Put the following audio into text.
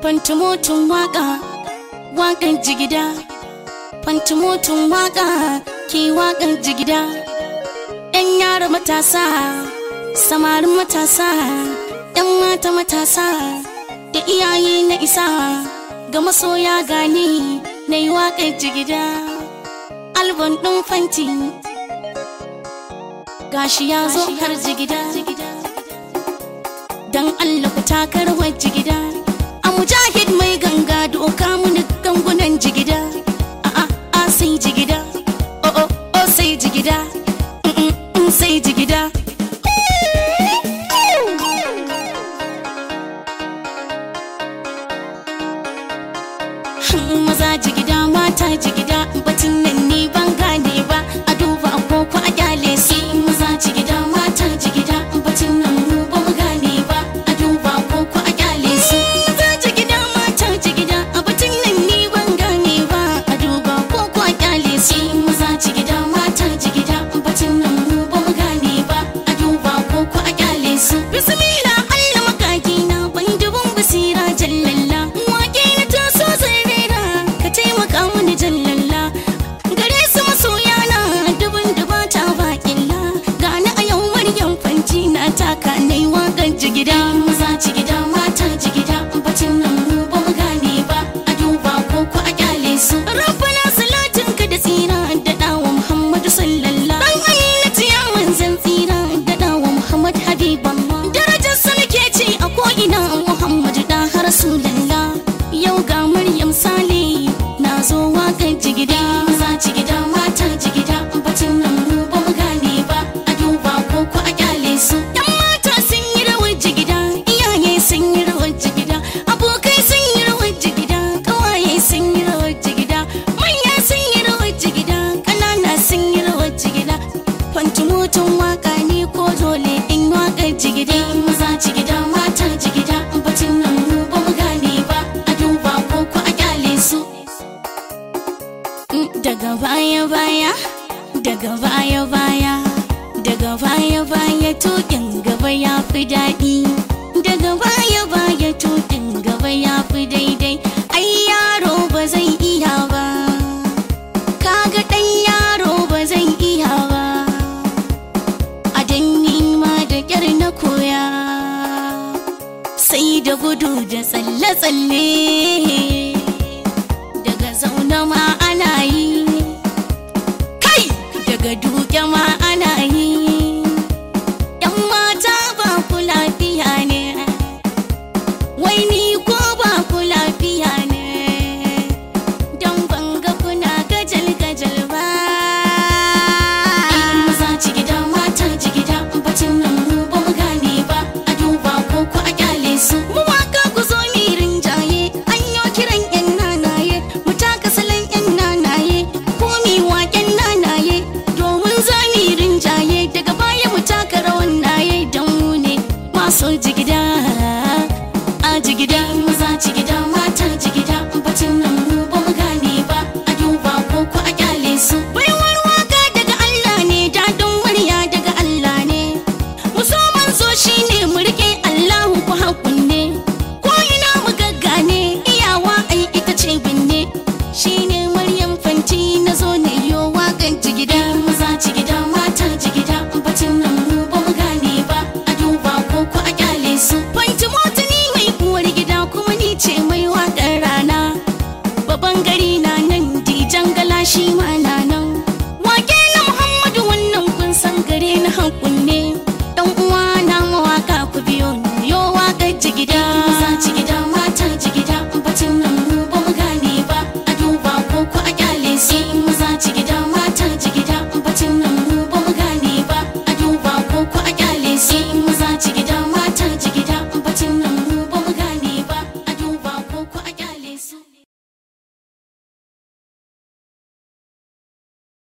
fantumotun waka wakan jigida fantumotun waka ke wakan jigida yan yara matasa samarin matasa yan mata matasa da iyaye na isa ga masoya gani na yi wakan jigida albon ɗin fanti gashi ya zo har jigida dan Allah ku takar wajji gida a mujahid mai ganga doka muni gangunan jigida a a a sai jigida o o o sai jigida mm, mm, mm, sai jigida maza jigida mata jigida batun nan ni ban gane ba a duba agogo a kyale su maza jigida mata jigida batun nan mu ba mu gane ba a duba agogo a kyale su maza jigida mata jigida batun nan ni ban gane ba a duba agogo a kyale su maza jigida mata jigida batun nan mu ba mu gane ba a duba agogo a kyale su bismillah Allah makaki na ban dubun basira jallalla wake na taso zai rera ka taimaka mini jallalla gare su masoya na dubun dubata ba illa gani a yau maryam fanci na taka nai wakan jigida maza jigida mata jigida bacin nan mu ba mu gane ba a duba ko ko a kyale su rabbana salatin ka da tsira da dawo muhammadu sallallahu dan aminati ya manzan tsira da dawo muhammad habiballah darajar sa nake ce a ko ina muhammadu da rasulullah yau ga maryam sale na zo wakan jigida maza jigida mata jigida bacin nan mu ba mu gane ba a duba ko ko a kyale su yan mata sun yi rawar jigida iyaye sun yi rawar jigida abokai sun yi rawar jigida kawaye sun yi rawar jigida manya sun yi rawar jigida ƙanana sun yi rawar jigida fantumutun waka ne ko dole in wakar jigida maza jigida mata jigida bacin nan mu ba mu gane ba a duba ko ko a kyale su daga baya baya daga baya baya daga baya baya tukin gaba ya fi daɗi daga baya baya tukin gaba ya fi daidai ai yaro ba zai iya ba kaga ɗan yaro ba zai iya ba a danni ma da ƙyar na koya sai da gudu da tsalle-tsalle daga zaune ma ana yi kai daga duke ma ana yi yan mata ba ku lafiya ne wai ni ko ba ku lafiya ne don banga kuna gajal-gajal ba maza jigida mata jigida bacin nan mu ba mu gane ba a duba ko ku a kyale su mu waka ku zo mi rinjaye an yo kiran yan nanaye mu taka salon yan nanaye ko mi waken nanaye domin za mi rinjaye daga baya mu taka rawan naye don mu ne masu jigida a jigida